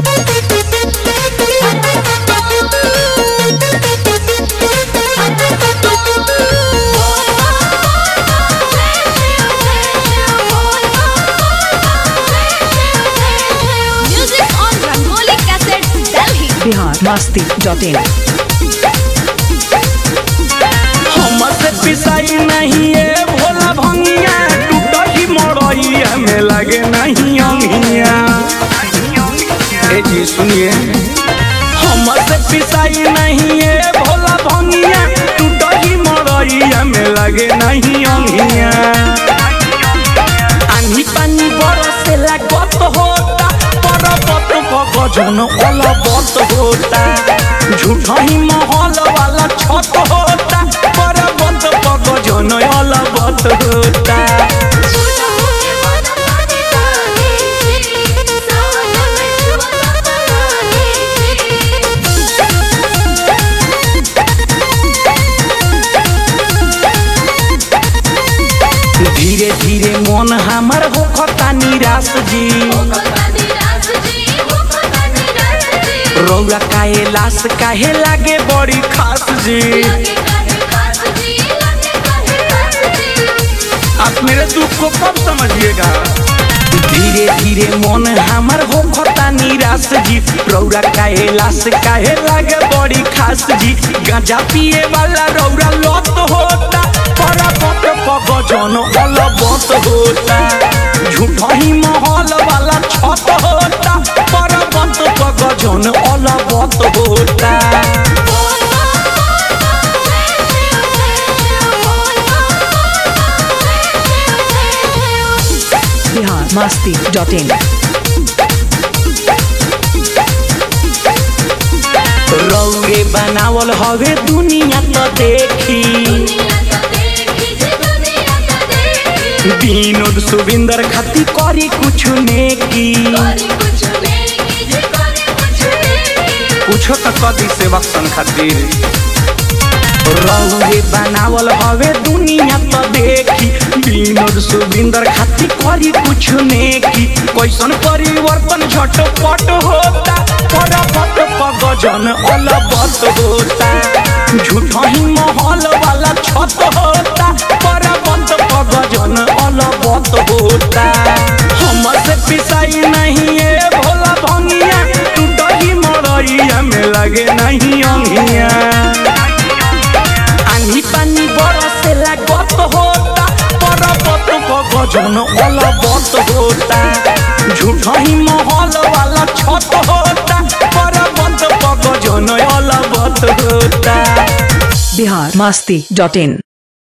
Music on Rangoli Cassettes, Delhi. Bihar Masti dot in हमसे पिसाई नहीं है भोला भंगिया टूटही मरइया में लगे नहीं अंगिया ए जी सुनिए हमसे पिसाई नहीं है भोला भंगिया टूटही मरइया में लगे नहीं अंगिया आनी पानी बरसे लागत होता परबत गजन अलबत होता झूठा ही महल वाला छत होता परबत गजन अलबत होता धीरे धीरे मन हमर होखता निराश जी रौरा काहे लाश काहे लागे बड़ी खास जी आप मेरे दुख को कब समझिएगा धीरे धीरे मन हमर होखता निराश जी रौरा काहे लाश काहे लागे बड़ी खास जी गांजा पिए वाला रौरा लत होता परबत पगजन अलबत होता झूठा ही महल वाला छत होता परबत पगजन अलबत होता बिहार मस्ती डॉट इन रौरे बनावल हवे दुनिया तो देखी विनोद सुविंदर खाती करी कुछ नेकी कुछो तो कदी सेवक सन खातिर रौरे बनावल हवे दुनिया तो देखी विनोद सुविंदर खाती करी कुछ नेकी कैसन परिवर्तन झटपट होता परपट पगजन अलबत होता झूठा ही महल वाला छत होता परपट पगजन अलबत होता हमसे पिसाई नहीं है भोला भंगिया टूटही मरइया में लगे नहीं अंगिया आनी पानी बरसे लागत होता परबत गजन अलबत होता झूठा ही महल वाला छत होता परबत गजन अलबत होता बिहार मस्ती डॉट इन